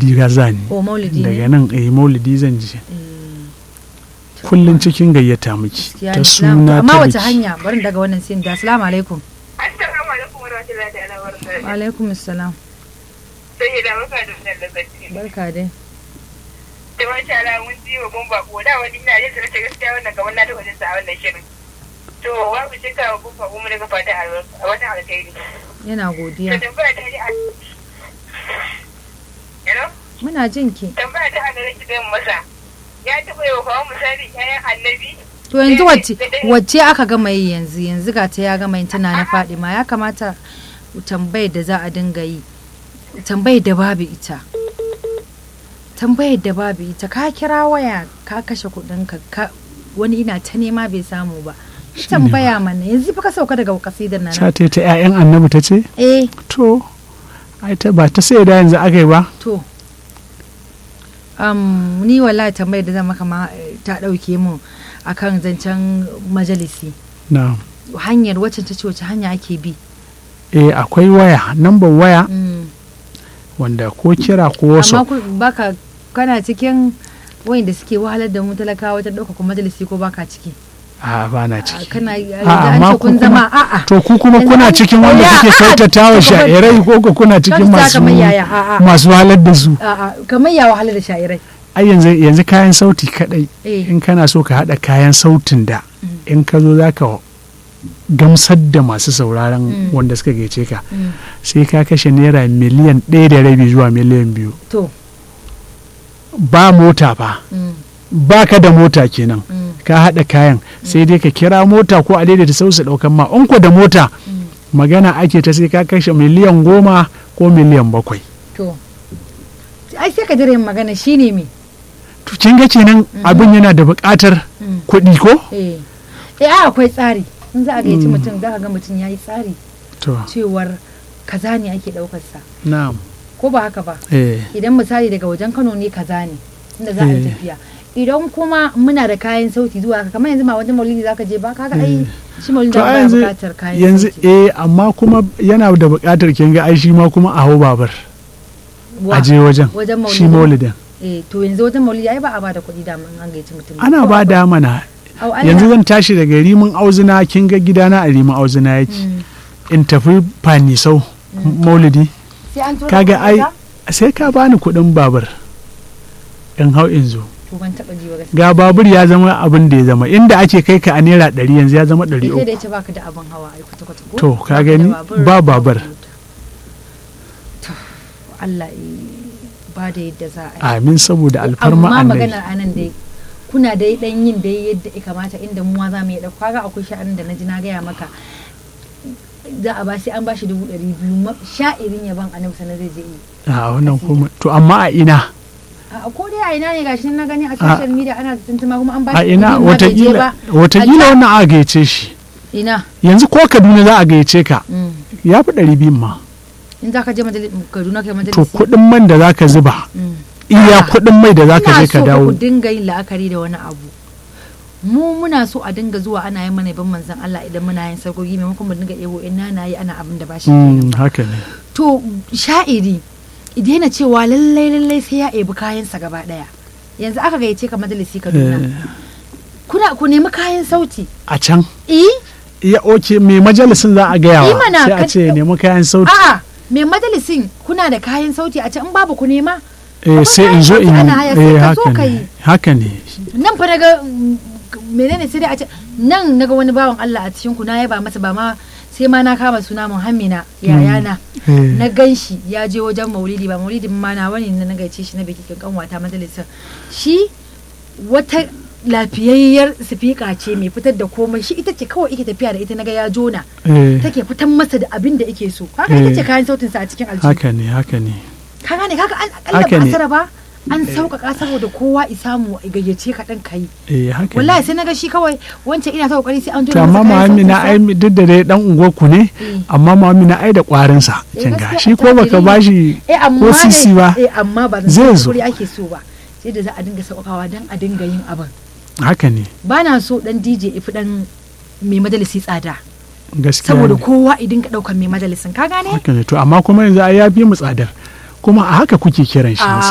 maulidi ga zani o maulidi daga ne nan eh maulidi zan ji Eh, to, kullun cikin gayyata miki gaskiya ta ne, suna amma ta wace biki hanya bari daga wannan sin da assalamu alaikum Assalamu alaikum warahmatullahi ta'ala wa wabarakatuh. alaikum assalam Sai da maka da wannan lokaci. barka dai Da masha Allah mun ji wa bomba ko da wani ina yin sarki gaskiya wannan kamar na da wajen sa a wannan shirin. To babu shakka wa bomba ko mu daga fata a wata alkhairi. yana To godiya tambaya ta ji a Hello? muna jin ki Tambaya ta a gare ki zan masa. Ya taɓa yi wa kawo misali ƴaƴan annabi. to yanzu wacce wacce aka gama yi yanzu yanzu ga ta ya gama yin tana na Fadima ya kamata tambayar da za a dinga yi tambayar da babu ita tambayar da babu ita ka kira waya ka kashe kuɗin ka ka- wani ina ta nema bai samu ba Shi ne tambaya mana yanzu fa ka sauka daga kasidar nan ta ta ta 'ya'yan annabi ta ce eh to ai ta ba ta sai da yanzu aka yi ba to um, ni wallahi tambayar da zan maka ma eh, ta ɗauke mun akan zancen majalisi na hanyar wacce ta ce wace hanya ake bi eh akwai waya nambar waya Mm. wanda ko kira ko wasu amma ku- baka kana cikin wayanda suke wahalar da mu talakawa wajen ɗaukaka majalisi ko baka ciki a ba na A, ciki kana A, da an amma ce ku kun kuma- zama a'a to ku kuma Yanzu kuna an- cikin wanda Ya, kuke a'a, kyautata wa to kuma- sha'irai ko ko kuna cikin Kyautata masu kamar yaya, a'a. masu halar da su a'a kamar ya wahalar da sha'irai ai yanzu yanzu kayan sauti kadai eh in kana so ka hada kayan sautin da in ka zo zaka gamsar da masu sauraron Mm. wanda suka gaice ka mm, sai ka kashe naira miliyan ɗaya da rabi zuwa miliyan biyu to ba mota fa mm, ba ka da mota kenan mm, ka haɗa kayan sai dai ka kira mota ko a daidaita sau su ɗaukan ma in ko da mota mm. magana ake ta sai ka kashe miliyan goma ko miliyan bakwai to ai sai ka jira yin magana shine me to kin ga kenan abin yana da buƙatar Mm. kuɗi ko eh eh ai akwai tsari in za a gayyaci Mm. mutum za ka ga mutum ya yi tsari to cewar kaza ne ake ɗaukar sa na'am ko ba haka ba eh idan misali daga wajen kano ne kaza ne inda za a yi Eh. tafiya idan kuma muna da kayan sauti zuwa haka kamar yanzu ma wajen maulidi zaka je ba kaga ai shi maulidi to ba a ya yanzu bukatar kayan yanzu sauti eh amma kuma yana da buƙatar kin ga ai shi ma kuma a hau babar Wa? a je wajen wajen shi maulidi maulidin eh to yanzu wajen maulidi ai ba a bada kuɗi da an gaici mutum ana Ko ba akwai? da mana Au, Allah. yanzu zan tashi daga rimin auzuna kin ga gidana a rimin auzuna yake Mm. in tafi fanisau maulidi sai an tura kaga kuɗi ai ka? sai ka bani kuɗin babur in hau in zo to ban taɓa ji ba gaskiya ga babur ya zama abin da ya zama inda ake kai ka a naira ɗari yanzu ya zama ɗari sai da uku yace baka da abin hawa ai kwata kwata ko To, ka Baka da gani? babur, Ba babur. mota. to Allah ya ba da yadda za a yi amin saboda alfarma amma annabi maganar anan dai kuna dai dan yin dai yadda ya kamata inda mu ma za mu yi dauka kaga akwai sha'anin da na ji na gaya maka za a ba sai an bashi dubu ɗari biyu ma- sha'irin yaban annabi sanar zai je yi a wannan kuma to amma a ina a ko dai a ina ne gashi nan na gani a social media ana tuntuma kuma an a bashi ina kuɗi ma bai je watakila ba. watakila A wannan aka gayyace shi can- ina yanzu ko kaduna za a gayyace ka Mm. ya fi ɗari biyun ma in za ka je majalis kaduna kai to majalisi kuɗin man da za ka zuba Mm. iya Ah. kuɗin mai da za ka je ina ka so fa dawo ku dinga yin la'akari da wani abu mu muna so a dinga zuwa ana yin mana ban manzan Allah idan muna yin sarkoki maimakon mu dinga ebo in na yi ana abin da ba shi kenan Mm, haka ne to sha'iri idan yana cewa lallai lallai sai ya ebi kayansa gaba daya yanzu aka gayyace ka majalisi Kaduna Eh, kuna ku nemi kayan sauti a can eh ya oke mai majalisin za a gaya Yi wa mana, sai a ka- ce ya nemi kayan sauti a'a me majalisin kuna da kayan sauti a can in babu ku nema eh, akwai sai in kayan zo sauti in ana haya, sai eh, ka zo haka ka ne yi. haka ne nan fa naga mm, menene sai dai a ce nan naga wani bawan Allah a cikin ku na yaba masa ba ma sai ma na kama suna Muhammina yayana Eh, na gan shi ya je wajen maulidi ba maulidi ma na wani na gaice shi na bikin kanwata majalisar shi wata lafiyayyar sifika ce mai fitar da komai shi ita ce kawai ike tafiya da ita naga ya jona eh, take fitan masa da abin da ike so kaga ita ce kayan sautin sa a cikin aljihu haka ne haka ne ka gane kaga an akalla Haka ba ne. asara ba an sauƙaƙa saboda kowa isamu a gayyace ka ɗan kai eh haka wallahi ne sai naga shi kawai wancan ina ta kokari sai an to jona amma masa kayan muhammina sautin ai duk da dai dan unguwar ku ne Eh. amma muhammina ai da kwarin sa Eh, kin ga gaskiya shi ko baka attajiri ne. bashi eh amma ko dai- sisi ba eh amma ba Zai zan zo. kuri ake so ba sai da za a dinga sauƙaƙawa dan a dinga yin abin haka ne ba na so dan DJ ifi dan mai majalisi tsada gaskiya saboda ne. kowa i dinga ɗaukan mai majalisin ka gane haka ne to amma kuma yanzu ai ya fi mu tsadar kuma a haka kuke kiran shi A